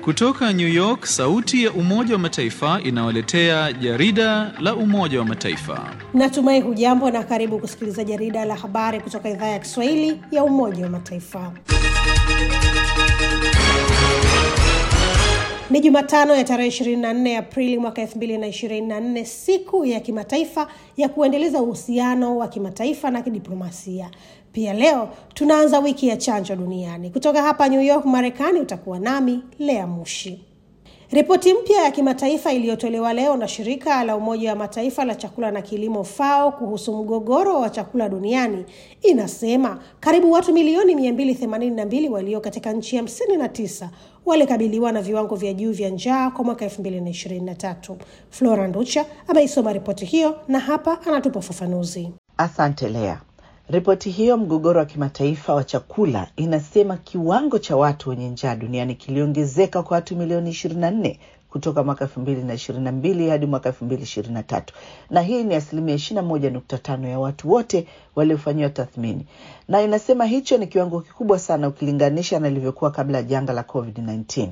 Kutoka New York, sauti ya Umoja wa Mataifa inawaletea jarida la Umoja wa Mataifa. Natumai hujambo na karibu kusikiliza jarida la habari kutoka idhaa ya Kiswahili ya Umoja wa Mataifa. Ni Jumatano ya tarehe 24 Aprili mwaka 2024, siku ya kimataifa ya kuendeleza uhusiano wa kimataifa na kidiplomasia. Pia leo tunaanza wiki ya chanjo duniani. Kutoka hapa New York, Marekani, utakuwa nami Lea Mushi. Ripoti mpya ya kimataifa iliyotolewa leo na shirika la Umoja wa Mataifa la chakula na kilimo FAO kuhusu mgogoro wa chakula duniani inasema karibu watu milioni 282 walio katika nchi 59 walikabiliwa na viwango vya juu vya njaa kwa mwaka 2023. Flora Nducha ameisoma ripoti hiyo na hapa anatupa ufafanuzi. Asante Lea. Ripoti hiyo mgogoro wa kimataifa wa chakula inasema kiwango cha watu wenye njaa duniani kiliongezeka kwa watu milioni 24 kutoka mwaka 2022 hadi mwaka 2023, na hii ni asilimia 21.5 ya watu wote waliofanyiwa tathmini, na inasema hicho ni kiwango kikubwa sana ukilinganisha na ilivyokuwa kabla ya janga la COVID-19.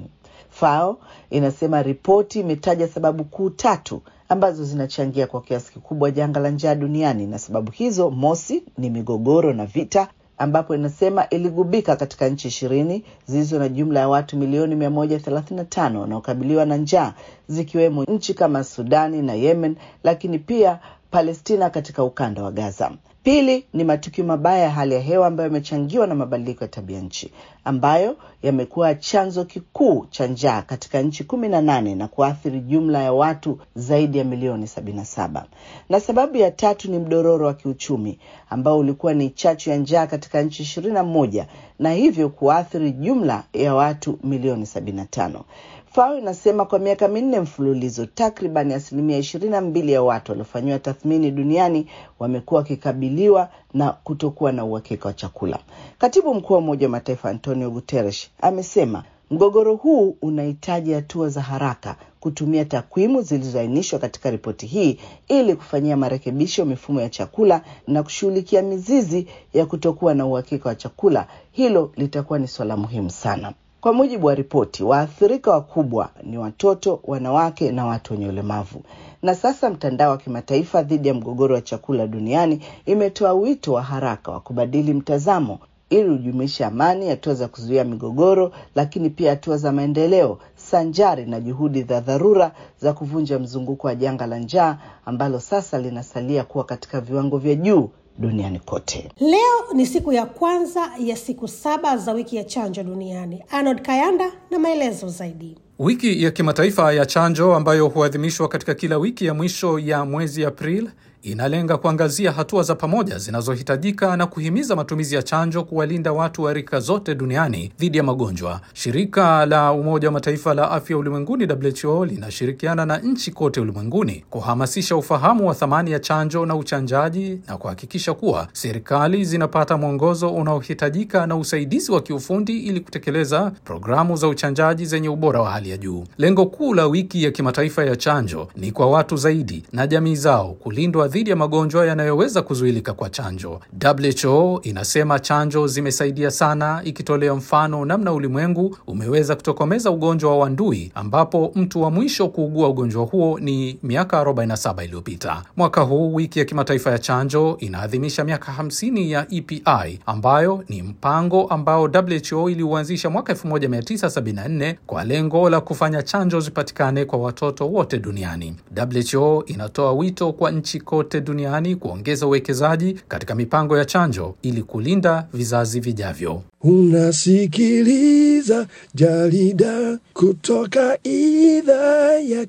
FAO inasema ripoti imetaja sababu kuu tatu ambazo zinachangia kwa kiasi kikubwa janga la njaa duniani, na sababu hizo, mosi, ni migogoro na vita ambapo inasema iligubika katika nchi ishirini zilizo na jumla ya watu milioni mia moja thelathini na tano wanaokabiliwa na njaa zikiwemo nchi kama Sudani na Yemen, lakini pia Palestina katika ukanda wa Gaza. Pili ni matukio mabaya ya hali ya hewa ambayo yamechangiwa na mabadiliko ya tabia nchi ambayo yamekuwa chanzo kikuu cha njaa katika nchi kumi na nane na kuathiri jumla ya watu zaidi ya milioni sabini na saba. Na sababu ya tatu ni mdororo wa kiuchumi ambao ulikuwa ni chachu ya njaa katika nchi ishirini na moja na hivyo kuathiri jumla ya watu milioni sabini na tano. FAO inasema kwa miaka minne mfululizo takriban asilimia ishirini na mbili ya watu waliofanyiwa tathmini duniani wamekuwa wakikabiliwa na kutokuwa na uhakika wa chakula. Katibu mkuu wa Umoja wa Mataifa Antonio Guterres amesema mgogoro huu unahitaji hatua za haraka kutumia takwimu zilizoainishwa katika ripoti hii ili kufanyia marekebisho mifumo ya chakula na kushughulikia mizizi ya kutokuwa na uhakika wa chakula. Hilo litakuwa ni suala muhimu sana. Kwa mujibu wa ripoti, waathirika wakubwa ni watoto, wanawake na watu wenye ulemavu. Na sasa mtandao wa kimataifa dhidi ya mgogoro wa chakula duniani imetoa wito wa haraka wa kubadili mtazamo ili ujumuishe amani, hatua za kuzuia migogoro, lakini pia hatua za maendeleo sanjari na juhudi za dharura za kuvunja mzunguko wa janga la njaa ambalo sasa linasalia kuwa katika viwango vya juu duniani kote. Leo ni siku ya kwanza ya siku saba za wiki ya chanjo duniani. Arnold Kayanda na maelezo zaidi. Wiki ya kimataifa ya chanjo ambayo huadhimishwa katika kila wiki ya mwisho ya mwezi Aprili inalenga kuangazia hatua za pamoja zinazohitajika na kuhimiza matumizi ya chanjo kuwalinda watu wa rika zote duniani dhidi ya magonjwa. Shirika la Umoja wa Mataifa la Afya Ulimwenguni WHO linashirikiana na nchi kote ulimwenguni kuhamasisha ufahamu wa thamani ya chanjo na uchanjaji na kuhakikisha kuwa serikali zinapata mwongozo unaohitajika na usaidizi wa kiufundi ili kutekeleza programu za uchanjaji zenye ubora wa hali ya juu. Lengo kuu la wiki ya kimataifa ya chanjo ni kwa watu zaidi na jamii zao kulindwa dhidi ya magonjwa yanayoweza kuzuilika kwa chanjo. WHO inasema chanjo zimesaidia sana, ikitolea mfano namna ulimwengu umeweza kutokomeza ugonjwa wa ndui, ambapo mtu wa mwisho kuugua ugonjwa huo ni miaka 47 iliyopita. Mwaka huu wiki ya kimataifa ya chanjo inaadhimisha miaka 50 ya EPI ambayo ni mpango ambao WHO iliuanzisha mwaka 1974 kwa lengo la kufanya chanjo zipatikane kwa watoto wote duniani. WHO inatoa wito kwa nchi kote duniani kuongeza uwekezaji katika mipango ya chanjo ili kulinda vizazi vijavyo. Unasikiliza jarida kutoka idhaa ya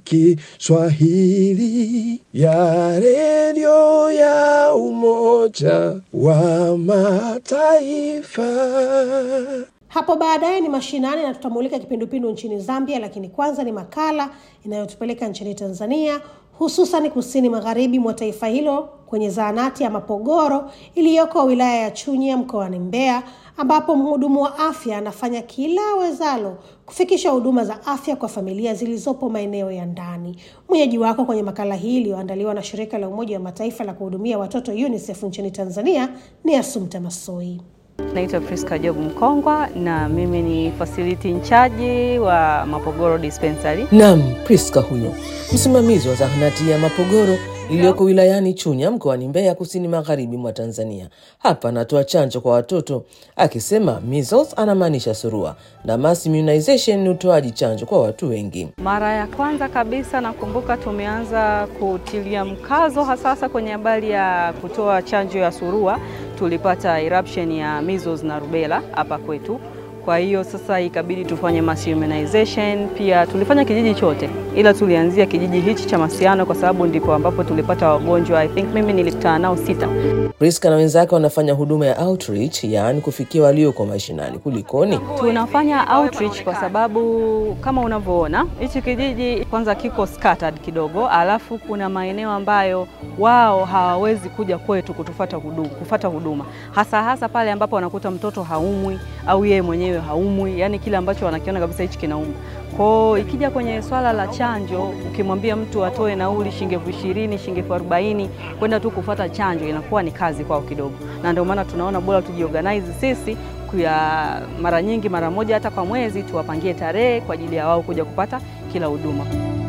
Kiswahili ya redio ya Umoja wa Mataifa. Hapo baadaye ni mashinani na tutamulika kipindupindu nchini Zambia, lakini kwanza ni makala inayotupeleka nchini Tanzania, hususan kusini magharibi mwa taifa hilo kwenye zahanati ya Mapogoro iliyoko wilaya ya Chunya mkoani Mbeya, ambapo mhudumu wa afya anafanya kila awezalo kufikisha huduma za afya kwa familia zilizopo maeneo ya ndani. Mwenyeji wako kwenye makala hii iliyoandaliwa na shirika la Umoja wa Mataifa la kuhudumia watoto UNICEF nchini Tanzania ni Asumta Masoi. Naitwa Priska Job Mkongwa na mimi ni facility in charge wa Mapogoro Dispensary. Nam Priska huyo msimamizi wa zahanati ya Mapogoro iliyoko wilayani Chunya mkoani Mbeya, kusini magharibi mwa Tanzania. Hapa anatoa chanjo kwa watoto akisema measles anamaanisha surua na mass immunization ni utoaji chanjo kwa watu wengi. Mara ya kwanza kabisa nakumbuka tumeanza kutilia mkazo hasasa kwenye habari ya kutoa chanjo ya surua, tulipata eruption ya measles na rubella hapa kwetu. Kwa hiyo sasa ikabidi tufanye mass immunization. Pia tulifanya kijiji chote, ila tulianzia kijiji hichi cha Masiano kwa sababu ndipo ambapo tulipata wagonjwa. I think mimi nilikutana nao sita. Priska na wenzake wanafanya huduma ya outreach, yaani kufikia walioko mashinani. Kulikoni? Tunafanya outreach kwa sababu kama unavyoona hichi kijiji kwanza kiko scattered kidogo, alafu kuna maeneo ambayo wao hawawezi kuja kwetu kutufata huduma, kufata huduma hasa hasa pale ambapo wanakuta mtoto haumwi au yeye mwenyewe haumwi, yani kile ambacho wanakiona kabisa hichi kinauma. Kwao ikija kwenye swala la chanjo, ukimwambia mtu atoe nauli shilingi elfu ishirini shilingi elfu arobaini kwenda tu kufata chanjo inakuwa ni kazi kwao kidogo, na ndio maana tunaona bora tujiorganize sisi kuya mara nyingi, mara moja hata kwa mwezi, tuwapangie tarehe kwa ajili ya wao kuja kupata kila huduma.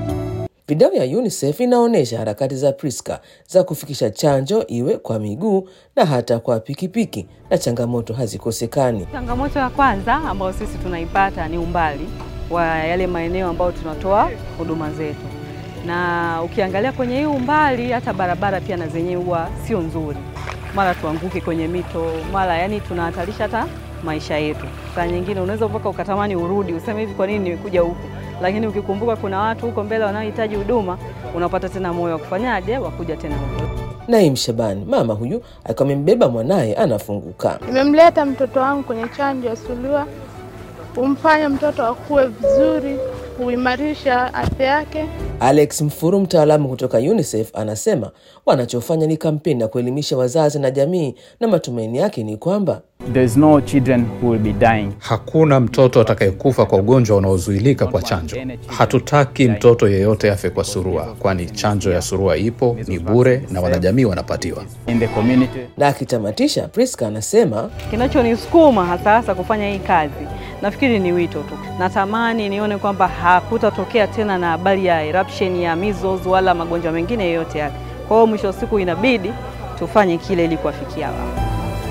Video ya UNICEF inaonyesha harakati za Priska za kufikisha chanjo iwe kwa miguu na hata kwa pikipiki, na changamoto hazikosekani. Changamoto ya kwanza ambayo sisi tunaipata ni umbali wa yale maeneo ambayo tunatoa huduma zetu, na ukiangalia kwenye hii umbali, hata barabara pia na zenyewe huwa sio nzuri, mara tuanguke kwenye mito, mara yani tunahatarisha hata maisha yetu. Saa nyingine unaweza mpaka ukatamani urudi, useme hivi, kwa nini nimekuja huku? Lakini ukikumbuka kuna watu huko mbele wanaohitaji huduma, unapata tena moyo wa kufanyaje, wa kuja tena huko. Naim Shabani, mama huyu akiwa amembeba mwanaye, anafunguka. Nimemleta mtoto wangu kwenye chanjo ya surua, humfanya mtoto akue vizuri, huimarisha afya yake. Alex Mfuru, mtaalamu kutoka UNICEF, anasema wanachofanya ni kampeni ya kuelimisha wazazi na jamii, na matumaini yake ni kwamba There's no children who will be dying. Hakuna mtoto atakayekufa kwa ugonjwa unaozuilika kwa chanjo. Hatutaki mtoto yeyote afe kwa surua, kwani chanjo ya surua ipo, ni bure na wanajamii wanapatiwa. in the community. na akitamatisha, Priska anasema Kinachonisukuma hasa hasa kufanya hii kazi nafikiri ni wito tu. Natamani nione kwamba hakutatokea tena na habari ya eruption ya measles wala magonjwa mengine yoyote yale. Kwa hiyo mwisho wa siku inabidi tufanye kile ili kuwafikia wao.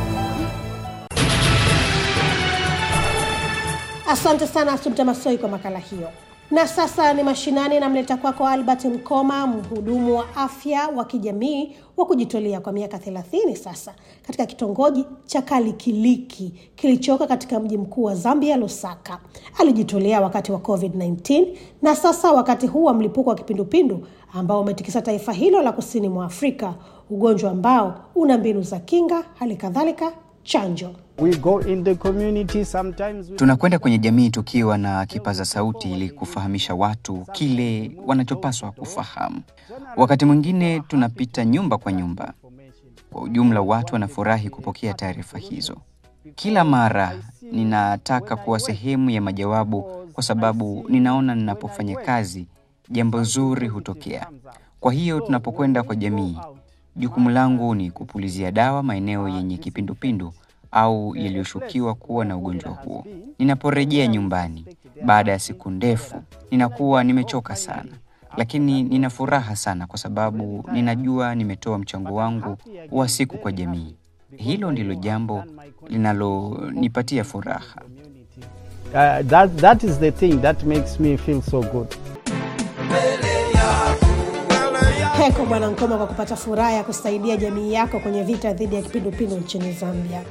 Asante sana Asumta Masoi kwa makala hiyo. Na sasa ni mashinani, namleta kwako Albert Mkoma, mhudumu wa afya wa kijamii wa kujitolea kwa miaka 30 sasa katika kitongoji cha Kalikiliki kilichoko katika mji mkuu wa Zambia, Lusaka. Alijitolea wakati wa COVID-19 na sasa wakati huu wa mlipuko wa kipindupindu ambao umetikisa taifa hilo la kusini mwa Afrika, ugonjwa ambao una mbinu za kinga, hali kadhalika chanjo. We go in the community sometimes we... Tunakwenda kwenye jamii tukiwa na kipaza sauti ili kufahamisha watu kile wanachopaswa kufahamu. Wakati mwingine tunapita nyumba kwa nyumba. Kwa ujumla, watu wanafurahi kupokea taarifa hizo. Kila mara ninataka kuwa sehemu ya majawabu, kwa sababu ninaona ninapofanya kazi jambo zuri hutokea. Kwa hiyo tunapokwenda kwa jamii, jukumu langu ni kupulizia dawa maeneo yenye kipindupindu au yaliyoshukiwa kuwa na ugonjwa huo. Ninaporejea nyumbani baada ya siku ndefu, ninakuwa nimechoka sana, lakini nina furaha sana kwa sababu ninajua nimetoa mchango wangu wa siku kwa jamii. Hilo ndilo jambo linalonipatia furaha. Uh, that, that is the thing that makes me feel so good. Heko Bwana Nkoma kwa kupata furaha ya kusaidia jamii yako kwenye vita dhidi ya kipindupindu nchini Zambia.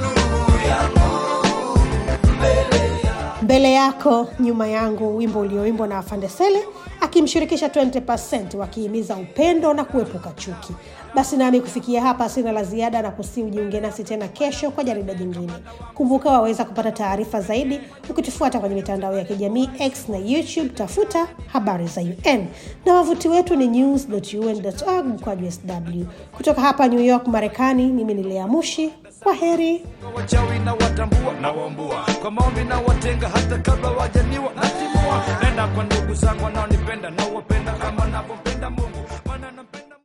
Mbele yako nyuma yangu, wimbo ulioimbwa na Afande Sele akimshirikisha 20% wakihimiza upendo na kuepuka chuki. Basi nami kufikia hapa sina la ziada na kusi ujiunge nasi tena kesho kwa jarida jingine. Kumbuka waweza kupata taarifa zaidi ukitufuata kwenye mitandao ya kijamii X na YouTube, tafuta habari za UN na wavuti wetu ni news.un.org mkwaju sw. Kutoka hapa New York, Marekani, mimi ni Lea Mushi. Kwa heri. wachawi na watambua na wambua kwa maombi na watenga hata kabla wajaniwa natimua nenda kwa ndugu zangu wanaonipenda na wapenda kama navyopenda mungu maana napenda